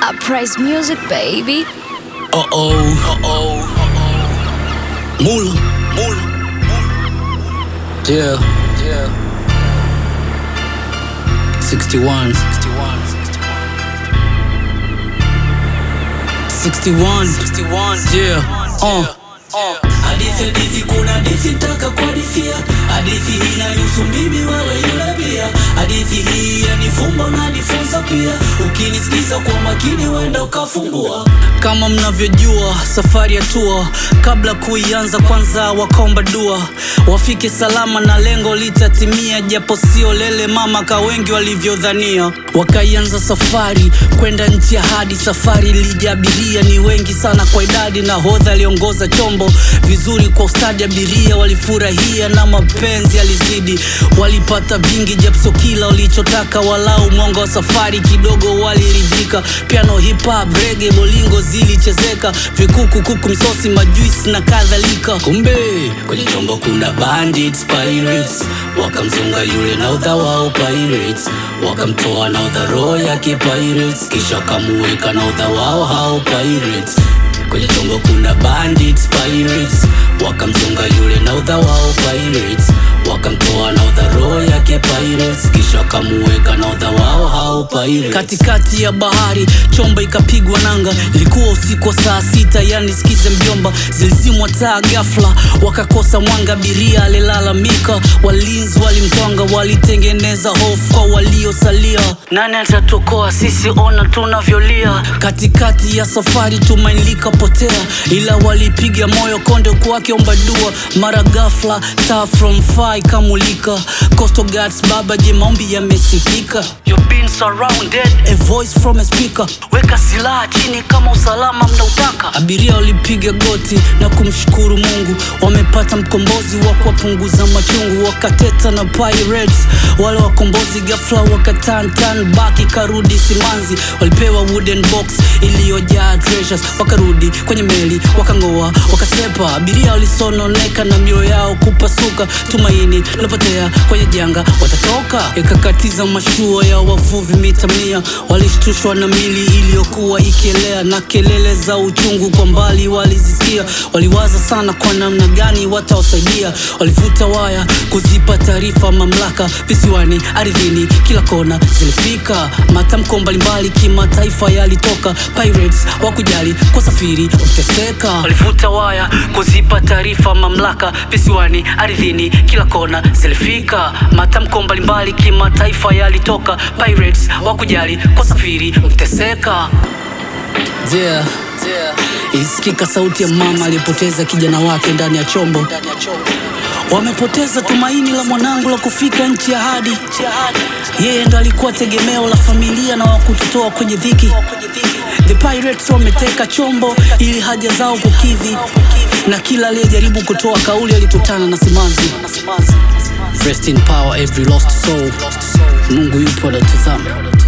Uprise music, baby. Uh oh, uh oh, Mula, Mula, yeah, yeah. 61, 61, 61, 61, yeah, uh. Hadithi hadithi kuna hadithi taka kuhadithia hadithi hii inanihusu mimi wewe yule pia hadithi hii yanifumba unanifunza pia ukinisikiza kwa makini wenda ukafumbua Kama mnavyojua safari ya tua, kabla kuianza kwanza wakaomba dua, wafike salama na lengo litatimia, japo sio lele mama ka wengi walivyodhania. Wakaianza safari kwenda nchi ya hadi, safari ilijaabiria ni wengi sana kwa idadi, na hodha aliongoza chombo vizuri kwa ustadi, abiria walifurahia na mapenzi alizidi, walipata vingi, japo sio kila walichotaka, walau mwanga wa safari kidogo waliridhika. Piano, hip hop, reggae, bolingo zilichezeka, vikuku, kuku, misosi, majuisi na kadhalika. Kumbe kwenye chombo kuna bandits pirates wakamzunga yule na udha wao pirates wakamtoa na udha roho yake pirates kisha wakamuweka na udha wao hao pirates kwenye chombo kuna bandits pirates wakamzunga yule na udha wao pirates wakamtoa na udha roho yake pirates kisha wakamuweka na udha wao hao pirates katikati ya bahari chombo ikapigwa nanga, ilikuwa usiku wa saa sita, yani sikize mjomba, zilizimwa taa ghafla, wakakosa mwanga, abiria alilalamika, walinzi walimtwanga, walitengeneza hofu kwa waliosalia. Nani atatuokoa sisi? Ona tunavyolia. Katikati ya safari tumaini likapotea, ila walipiga moyo konde kwake omba dua, mara ghafla taa from far ikamulika. Coastal Guards baba, je, maombi yamesikika? You've been surrounded, a voice from a speaker. Weka silaha chini kama usalama mnautaka. Abiria walipiga goti na kumshukuru Mungu, wamepata mkombozi wa kuwapunguza machungu. Wakateta na pirates wale wakombozi, ghafla wakaturn turn back, ikarudi simanzi. Walipewa wooden box iliyojaa treasures, wakarudi kwenye meli, wakang'oa, wakasepa. Abiria walisononeka na mioyo yao kupasuka, tumaini lilopotea kwenye janga, watatoka. Ikakatiza mashua ya wavuvi mita mia, walishtushwa na mili iliyokuwa ikielea na kelele za uchungu kwa mbali walizisikia. Waliwaza sana kwa namna gani watawasaidia, walivuta waya kuzipa taarifa mamlaka visiwani, ardhini, kila kona zilifika. Matamko mbalimbali kimataifa yalitoka, pirates wakujali kwa safiri uteseka. Walivuta waya kuzipa taarifa mamlaka visiwani, ardhini, kila kona zilifika. Matamko mbalimbali kimataifa yalitoka, pirates wakujali kwa safiri uteseka. Yeah. Isikika sauti ya mama aliyepoteza kijana wake ndani ya chombo. Wamepoteza tumaini la mwanangu la kufika nchi ya ahadi. Yeye ndo alikuwa tegemeo la familia na wakututoa kwenye dhiki. The Pirates wameteka chombo ili haja zao kukidhi, na kila aliyejaribu kutoa kauli alikutana na simanzi. Rest in power every lost soul. Mungu yupo anatazama.